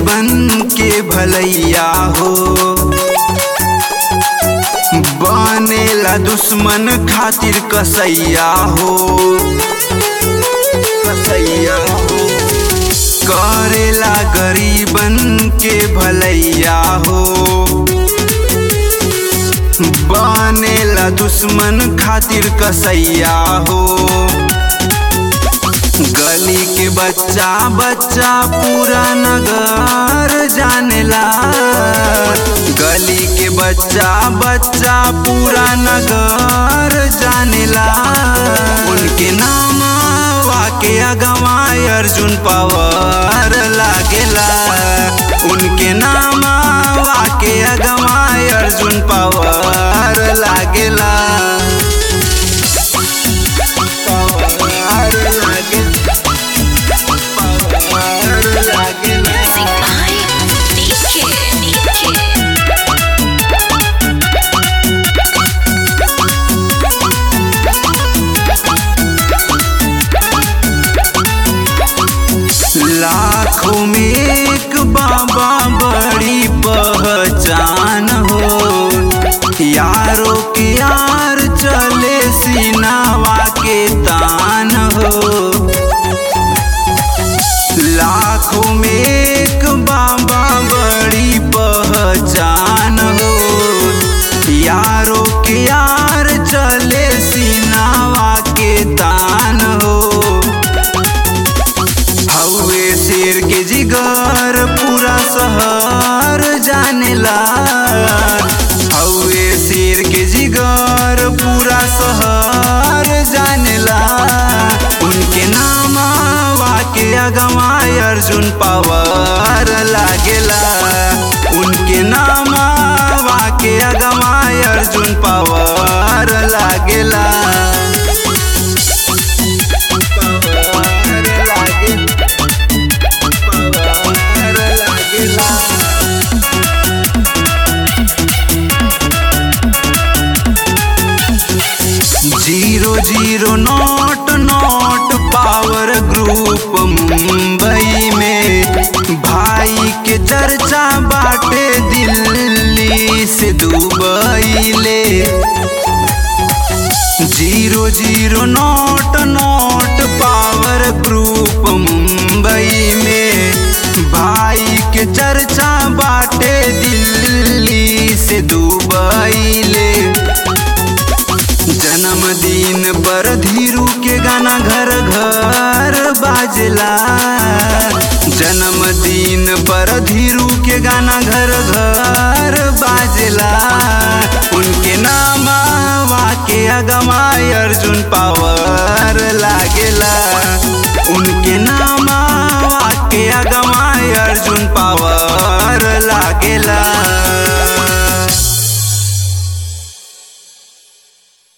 गरीबन के भलैया हो बनेला दुश्मन खातिर कसैया हो कसैया हो करेला गरीबन के भलैया हो बनेला दुश्मन खातिर कसैया हो गली के बच्चा बच्चा पूरा नगर जानेला गली के बच्चा बच्चा पूरा नगर जानेला उनके नाम वाके अगवाय अर्जुन पवार लागेला उनके नाम वाके अगवाय अर्जुन पवार लागेला पवार लागेला पवार लागेला Music by DK. लाखों में एक बाबा बड़ी पहचान हो यारों के यार चले सीनावा के तान हो लाखों में एक बाबा बड़ी पहचान हो यारों के यार चले सीनावा के तान हो हौवे शेर के जिगर पूरा शहर जानेला हौवे शेर के जिगर पूरा शहर जानेला उनके नाम वाके अगवाय अर्जुन पवार लागेला उनके नाम वाके अगवाय अर्जुन पवार लागेला पवार लागेला पवार लागेला zero zero note note power group Mumbai में भाई के चर्चा बाटे दिल्ली से दुबई ले zero zero note note power group Mumbai में भाई के चर्चा बाटे दिल्ली से दुबई ले जन्मदिन पर धीरू के गाना घर घर बाजला जन्मदिन पर धीरू के गाना घर घर बाजला उनके नाम वाके अगमाय अर्जुन पावर लागेला उनके नाम